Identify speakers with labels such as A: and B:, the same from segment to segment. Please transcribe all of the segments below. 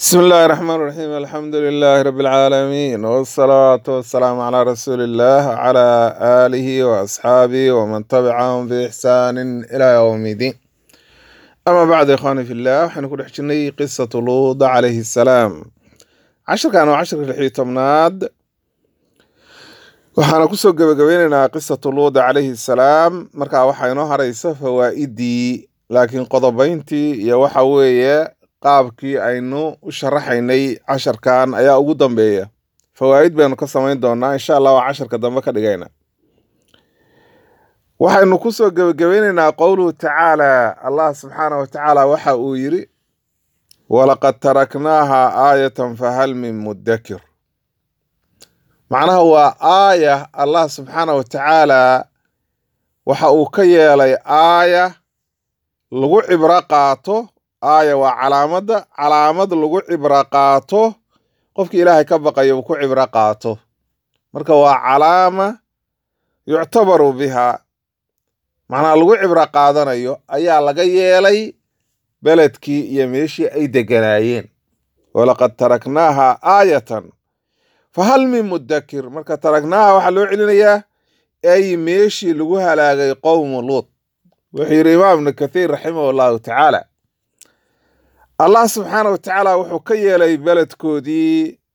A: بسم الله الرحمن الرحيم الحمد لله رب العالمين والصلاة والسلام على رسول الله وعلى آله وأصحابه ومن تبعهم بإحسان إلى يوم الدين أما بعد يا إخواني في الله حنكون حجني قصة لوط عليه السلام عشر كانوا عشر في الحيطمناد waxaana kusoo gabagabeynaynaa qisatu luud calayhi salaam markaa waxaa inoo haraysa fawaa'idii laakiin qodobayntii iyo waxa weeye qaabkii aynu u sharaxaynay casharkan ayaa ugu dambeeya fawaa'id baynu ka samayn doonaa insha allah waa casharka dambe ka dhigayna waxaynu kusoo gebagabeynaynaa qowluhu tacaala allah subxaana wa tacaala waxa uu yidhi walaqad taraknaaha aayatan fahal min muddakir macnaha waa aaya allah subxaana wa tacaala waxa uu ka yeelay aaya lagu cibro qaato aaya waa calaamadda calaamad lagu cibro qaato qofki ilaahay ka baqayo uu ku cibro qaato marka waa calaama yuctabaru biha macnaha lagu cibro qaadanayo ayaa laga yeelay beledkii iyo meeshii ay deganaayeen walaqad taraknaaha aayatan fahal min muddakir marka taragnaaha waxaa loo celinayaa ay meeshii lagu halaagay qowmu luut wuxuu yidhi imaam ibnu kathiir raximah allahu tacaala allah subxaana wa tacaala wuxuu ka yeelay beledkoodii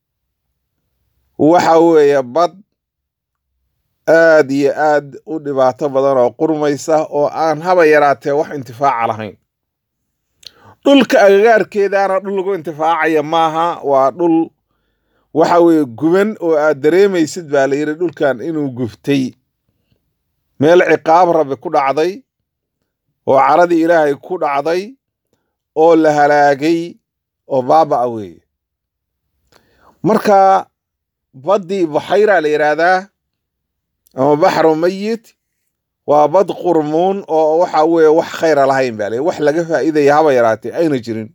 A: waxa weeye bad aad iyo aad u dhibaato badan oo qurmaysa oo aan haba yaraatee wax intifaaca lahayn dhulka agagaarkeedaana dhul lagu intifaacaya maaha waa dhul waxa weeye guban oo aad dareemaysid baa la yidhi dhulkan inuu guftay meel ciqaab rabbi ku dhacday oo caradii ilaahay ku dhacday oo la halaagay oo baaba'a weeye marka baddii baxayra la yidhaahdaa ama baxru mayit waa bad qurmuun oo waxa weeye wax khayra lahayn baa la wax laga faa'iidaya haba yaraatee ayna jirin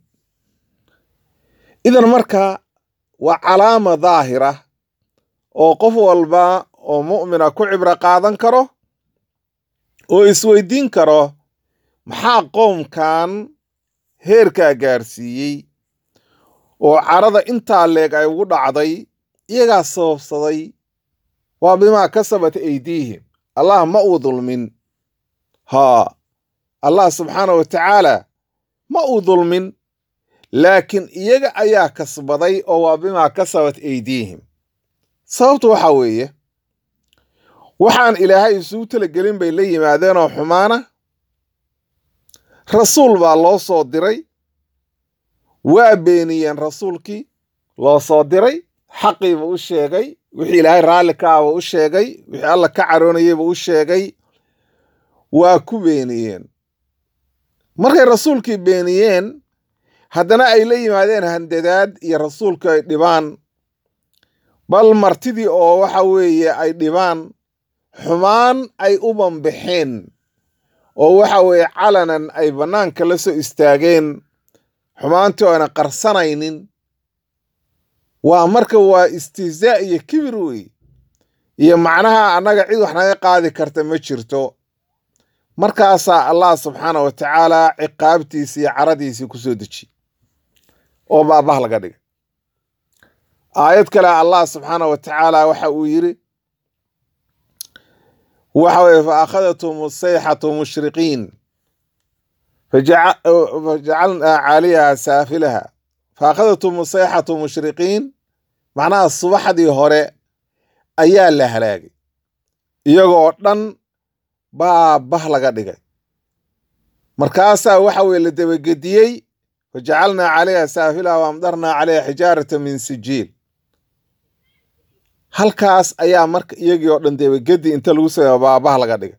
A: idan marka waa calaama daahira oo qof walba oo mu'mina ku cibro qaadan karo oo isweydiin karo maxaa qoomkan heerkaa gaarsiiyey oo carada intaa leeg ay ugu dhacday iyagaa sababsaday waa bimaa kasabat aydiihim allah ma uu dulmin haa allah subxaana wa tacaala ma uu dulmin laakiin iyaga ayaa kasbaday oo waa bimaa kasabat aydiihim sababtu waxaa weeye waxaan ilaahay isugu talagelin bay la yimaadeenoo xumaana rasuul baa loo soo diray waa beeniyeen rasuulkii loo soo diray xaqiiba u sheegay wixii ilaahay raalli ka ahba u sheegay wixii alla ka caroonayeyba u sheegay waa ku beeniyeen markay rasuulkii beeniyeen haddana ay la yimaadeen handadaad iyo rasuulka ay dhibaan bal martidii oo waxa weeye ay dhibaan xumaan ay u banbaxeen oo waxa weeye calanan ay bannaanka la soo istaageen xumaantii oo ayna qarsanaynin waa marka waa istihzaa iyo kibir wey iyo macnaha annaga cid wax naga qaadi karta ma jirto markaasaa allah subxaana wa tacaala ciqaabtiisii iyo caradiisii ku soo dejiye oo baabah laga dhigay aayad kale allah subxaana wa tacaala waxa uu yidhi waxa weye fa akhadathum asayxatu mushriqiin fajacalnaa caaliyaha saafilaha fa akhadathum asayxatu mushriqiin macnaha subaxdii hore ayaa la halaagay iyagoo dhan baa bah laga dhigay markaasaa waxa weye la dabagediyey fajacalnaa calayha saafilaha waamdarnaa calayha xijaarata min sijiil halkaas ayaa marka iyagii oo dhan debagedi inta lagu sameeyo baabah laga dhigay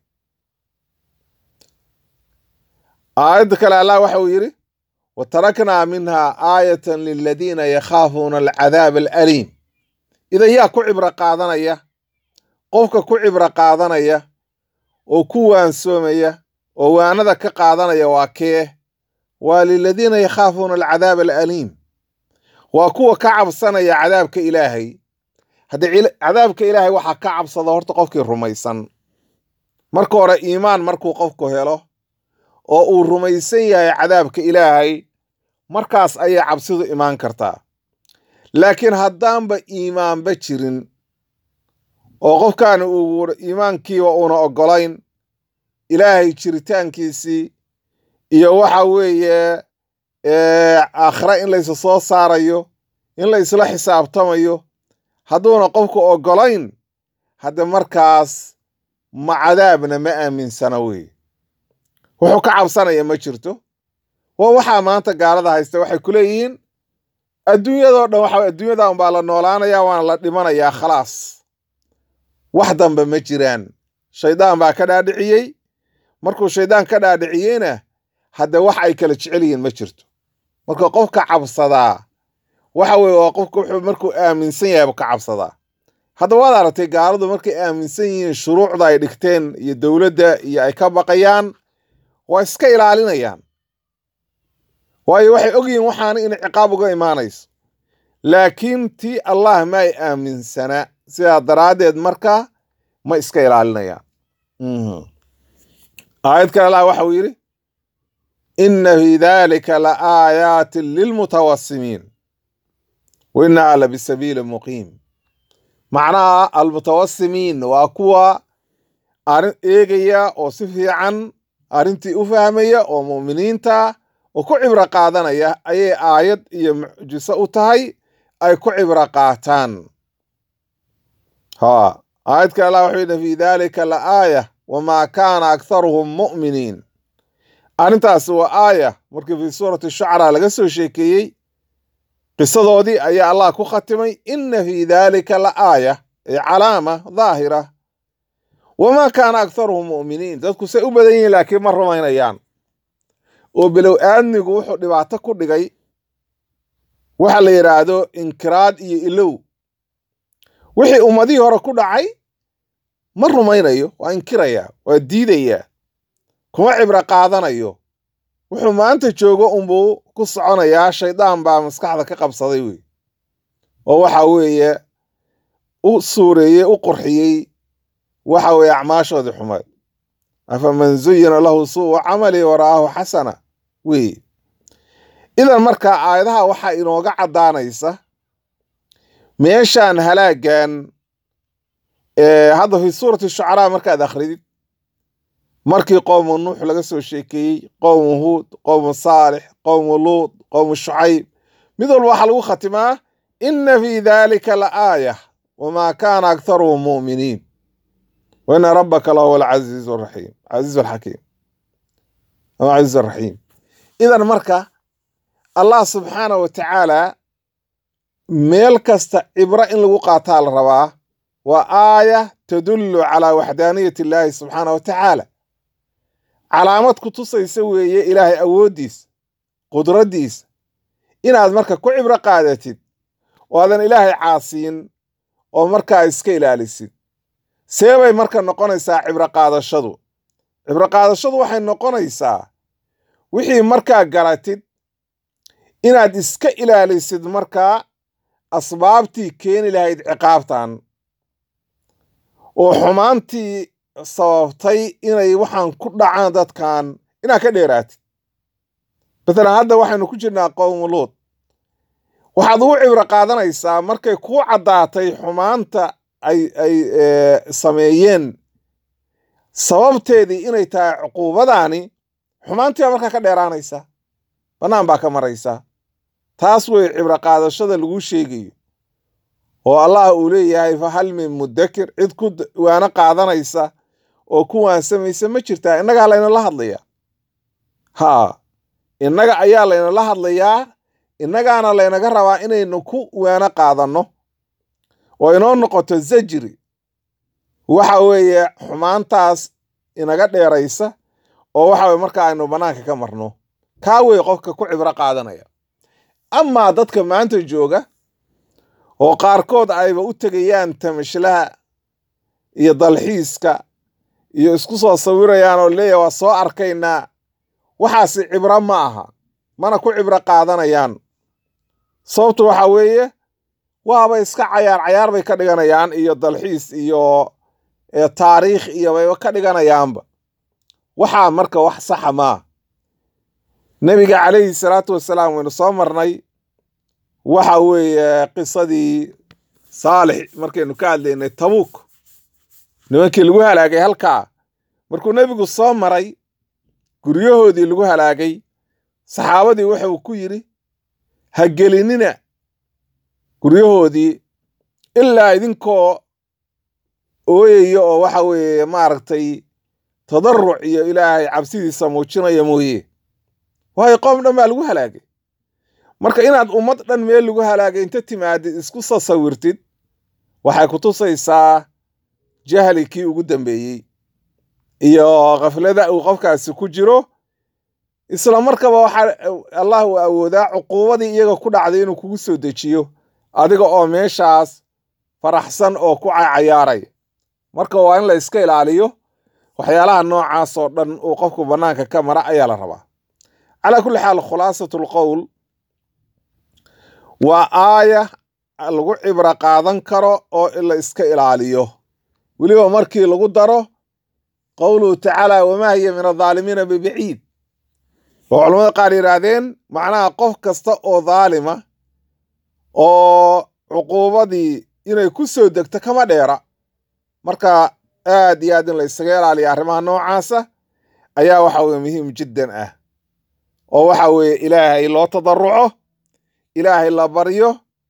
A: aayadda kale allah waxa uu yidhi wa taraknaa minha aayatan liladiina yakhaafuuna alcadaab alaliim idan yaa ku cibro qaadanaya qofka ku cibro qaadanaya oo ku waansoomaya oo waanada ka qaadanaya waa kee waa liladiina yakhaafuuna alcadaab alaliim waa kuwa ka cabsanaya cadaabka ilaahay haddii cadaabka ilaahay waxaa ka cabsada horta qofkii rumaysan marka hore iimaan markuu qofku helo oo uu rumaysan yahay cadaabka ilaahay markaas ayay cabsidu imaan kartaa laakiin haddaanba iimaanba jirin oo qofkaani uu iimaankiiba uuna oggolayn ilaahay jiritaankiisii iyo waxa weeye aakhira in laysu soo saarayo in la isla xisaabtamayo hadduuna qofku oggolayn hadda markaas ma cadaabna ma aaminsana wey wuxuu ka cabsanaya ma jirto waa waxaa maanta gaalada haysta waxay ku leeyihiin adduunyadoo dhan waxa adduunyada unbaa la noolaanaya waana la dhimanayaa khalaas wax dambe ma jiraan shaydaan baa ka dhaadhiciyey markuu shaydaan ka dhaadhiciyeyna hadda wax ay kala jecel yihiin ma jirto marka qofka cabsadaa waxa weye waa qofka wuxuu markuu aaminsan yahay ka cabsadaa hadda waad aragtay gaaladu markay aaminsan yihiin shuruucda ay dhigteen iyo dowladda iyo ay ka baqayaan waa iska ilaalinayaan waayo waxay ogyihiin waxaana in ciqaab uga imaanayso laakiin tii allah ma ay aaminsana sidaa daraaddeed marka ma iska ilaalinayaan aayad kale allah waxa uu yidhi inna fi dalika la aayaatin lilmutawasimiin wa innaha la bisabiili muqiim macnaha almutawasimiin waa kuwa arrin eegaya oo si fiican arrintii u fahmaya oo mu'miniinta oo ku cibro qaadanaya ayay aayad iyo mucjiso u tahay ay ku cibro qaataan ha aayad kale allah wuxuu yidhi fi dalika la aaya wamaa kaana aktharuhum mu'miniin arrintaasi waa aaya markii fi suurati shucraa laga soo sheekeeyey qisadoodii ayaa allah ku khatimay inna fi dalika la aaya ee calaama daahira wamaa kaana aktharuhum mu'miniin dadku say u badan yihiin laakiin ma rumaynayaan oo bilow aadmigu wuxuu dhibaato ku dhigay waxa la yidhaahdo inkiraad iyo ilow wixii ummadihii hore ku dhacay ma rumaynayo waa inkirayaa waa diidayaa kuma cibro qaadanayo wuxuu maanta joogo unbuu ku soconayaa shaydaan baa maskaxda ka qabsaday wey oo waxa weeye u suureeyey u qurxiyey waxa weeye acmaashoodii xumeed afaman zuyina lahu suu'u camali wara'aahu xasana wey idan marka aayadaha waxaa inooga caddaanaysa meeshaan halaagan hadda fi suurati shucaraa markaad akhridid markii qowmu nuux laga soo sheekeeyey qowmu huud qowmu saalix qowmu luud qowmu shucayb mid walba waxaa lagu khatimaa inna fi dalika la aaya wamaa kaana aktharuhum mu'miniin wa ina rabbaka lahuwa alcaziizu raxiim casiizu alxakiim ama casiizu alraxiim idan marka allah subxaana wa tacaala meel kasta cibro in lagu qaataa la rabaa waa aaya tadullu calaa waxdaaniyati illaahi subxaana wa tacaala calaamad ku tusaysa weeye ilaahay awooddiisa qudraddiisa inaad marka ku cibro qaadatid oo aadan ilaahay caasiyin oo markaa iska ilaalisid see bay marka noqonaysaa cibro qaadashadu cibro qaadashadu waxay noqonaysaa wixii markaa garatid inaad iska ilaalisid markaa asbaabtii keeni lahayd ciqaabtan oo xumaantii sababtay inay waxaan ku dhacaan dadkan inaad ka dheeraatid matalan hadda waxaynu ku jirnaa qowmu luud waxaad ugu cibro qaadanaysaa markay kuu caddaatay xumaanta ay ay sameeyeen sababteedii inay tahay cuquubadaani xumaantii baa markaa ka dheeraanaysaa bannaan baa ka maraysaa taas wey cibro qaadashada lagu sheegayo oo allah uu leeyahay fa hal min mudakir cid ku waano qaadanaysa oo ku waansamaysa ma jirtaa innagaa laynala hadlayaa haa innaga ayaa laynala hadlayaa innagaana laynaga rabaa inaynu ku waano qaadanno oo inoo noqoto zajri waxa weeye xumaantaas inaga dheeraysa oo waxa weye marka aynu bannaanka ka marno kaa wey qofka ku cibro qaadanaya amaa dadka maanta jooga oo qaarkood ayba u tegayaan tamashlaha iyo dalxiiska iyo isku soo sawirayaan oo leeyahy waa soo arkaynaa waxaasi cibro ma aha mana ku cibro qaadanayaan sababtu waxa weeye waaba iska cayaar cayaar bay ka dhiganayaan iyo dalxiis iyo taariikh iyo bayba ka dhiganayaanba waxaa marka wax saxa maa nebiga calayhi salaatu wasalaam waynu soo marnay waxa weeye qisadii saalix markaynu ka hadlaynay tabuuk nimankii lagu halaagay halkaa markuu nebigu soo maray guryahoodii lagu halaagay saxaabadii wuxuu ku yidhi ha gelinina guryahoodii ilaa idinkoo ooyaya oo waxa weeye maaragtay tadaruc iyo ilaahay cabsidiisa muujinaya mooye waayo qoom dhan baa lagu halaagay marka inaad ummad dhan meel lagu halaagay inta timaadid isku sasawirtid waxay ku tusaysaa jahli kii ugu dambeeyey iyo khaflada uu qofkaasi ku jiro isla markaba waxaa allah uu awoodaa cuquubadii iyaga ku dhacday inuu kugu soo dejiyo adiga oo meeshaas faraxsan oo ku cayaaray marka waa in la iska ilaaliyo waxyaalaha noocaas oo dhan uu qofku bannaanka ka mara ayaa la rabaa calaa kulli xaal khulaasatu lqowl waa aaya lagu cibro qaadan karo oo la iska ilaaliyo weliba markii lagu daro qowluhu tacaala wamaa hiya min adaalimiina bibaciid oo culamada qaar yidhaahdeen macnaha qof kasta oo daalima oo cuquubadii inay ku soo degto kama dheera marka aad iyo aad in la isaga ilaaliya arrimaha noocaasa ayaa waxa weye muhiim jiddan ah oo waxa weeye ilaahay loo tadaruco ilaahay la baryo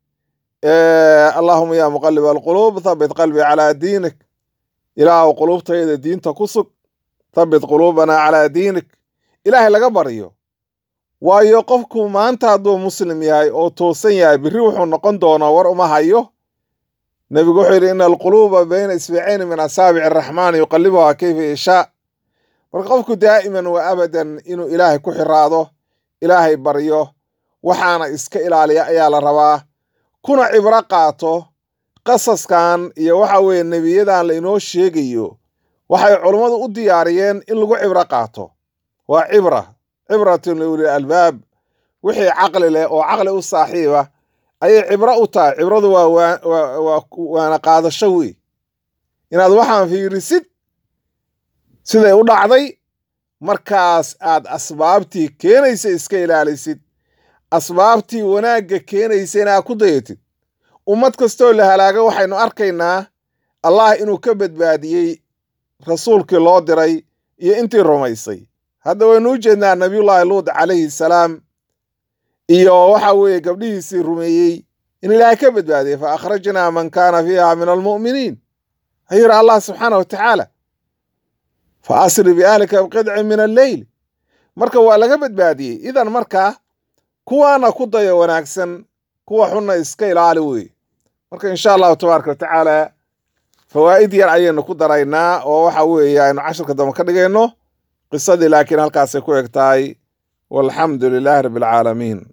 A: allahuma ya muqalib alquluub thabit qalbii calaa diinik ilaahu quluubtayda diinta ku sug thabit quluubana calaa diinik ilaahay laga baryo waayo qofku maanta hadduu muslim yahay oo toosan yahay birri wuxuu noqon doonaa war uma hayo nebigu wuxuu yidhi ina alquluuba bayna isbicayni min asaabici araxmaani yuqalibuhaa kayfa yashaa marka qofku daa'iman wa abadan inuu ilaahay ku xiraado ilaahay baryo waxaana iska ilaaliya ayaa la rabaa kuna cibro qaato qasaskan iyo waxa weeye nebiyadan lainoo sheegayo waxay culummadu u diyaariyeen in lagu cibro qaato waa cibra cibratun liuli albaab wixii caqli leh oo caqli u saaxiiba ayay cibro u tahay cibradu waa waa waana qaadasho wey inaad waxaan fiirisid siday u dhacday markaas aad asbaabtii keenaysa iska ilaalisid asbaabtii wanaagga keenaysa inaad ku dayatid ummad kastoo la halaaga waxaynu arkaynaa allah inuu ka badbaadiyey rasuulkii loo diray iyo intii rumaysay hadda waynu u jeednaa nabiyullaahi luud calayhi salaam iyo waxa weeye gabdhihiisii rumeeyey in ilaahay ka badbaadiyey fa akhrajnaa man kaana fiiha min almu'miniin ayuu yidhi allah subxaana wa tacaala fa asri biahlika biqidcin min alleyl marka waa laga badbaadiyey idan markaa kuwaana ku dayo wanaagsan kuwa xunna iska ilaali wey marka insha allahu tabaaraka wa tacaala fawaa'id yar ayaynu ku daraynaa oo waxa weeye aynu cashirka dambe ka dhigayno qisadii laakiin halkaasay ku eg tahay walxamdu lilaahi rabbi alcaalamiin